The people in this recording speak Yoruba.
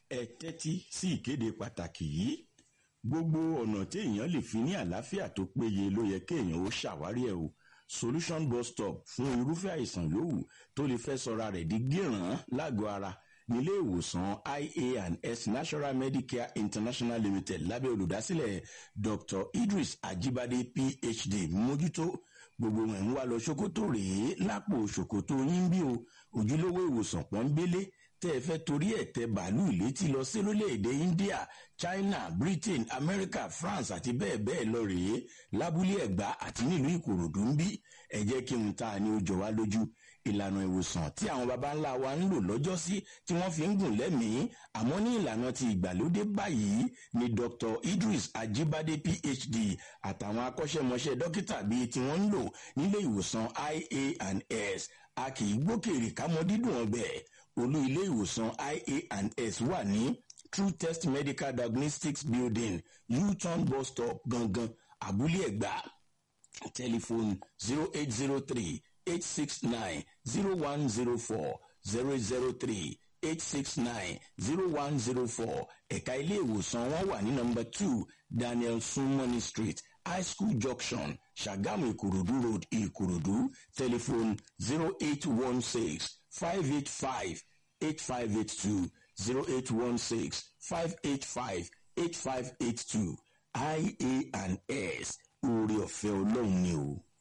ẹ tẹ́tí sí ìkéde pàtàkì yìí gbogbo ọ̀nà tí èèyàn lè fi ní àlàáfíà tó péye ló yẹ kéèyàn ó ṣàwárí ẹ̀ o solution bus stop fún irúfẹ́ àìsàn yòówù tó lè fẹ́ sọra rẹ̀ di gíràn lágọ̀ọ́ ara nílé ìwòsàn ia and s national medicare international limited lábẹ́ olùdásílẹ̀ dr idris ajibade phd mójútó gbogbo ẹ̀ ń wá lọ ṣòkòtò rèé lápò ṣòkòtò yín bí o ojúlówó ìwòsàn pọ́nbélé tẹ́ ẹ fẹ́ torí ẹ̀ tẹ bàálù létí lọ sí lórílẹ̀‐èdè india china britain america france àti bẹ́ẹ̀ bẹ́ẹ̀ lọ rèé lábúlé ẹ̀gbá àti nílùú ìkòròdú ń bí ẹ jẹ́ kí n ta ni ó jọ wá lójú ìlànà ìwòsàn tí àwọn baba ńlá wa ń lò lọ́jọ́sí tí wọ́n fi ń gùn lẹ́mìí àmọ́ ní ìlànà ti ìgbàlódé báyìí ni dr idris ajibade phd àtàwọn akọ́ṣẹ́mọṣẹ́ dókítà bíi tí wọ́n ń lò nílé ìwòsàn ia and s a kì í gbókèrè kámọ́ dídùn ọbẹ̀ olú ilé ìwòsàn ia and s wà ní true test medical diagnostics building u-turn bus stop gangan abúlé ẹ̀gbá tẹlifóònù zero eight zero three eight six nine zero one zero four zero zero three eight six nine zero one zero four ẹ̀ka ilé ìwòsàn wọn wà ní nọmba two daniel sunmoney street high school junction sagamu ìkòròdú road ìkòròdú telephone zero eight one six five eight five eight five eight two zero eight one six five eight five eight five eight two ia and s oore ọ̀fẹ́ ọlọ́run ni o.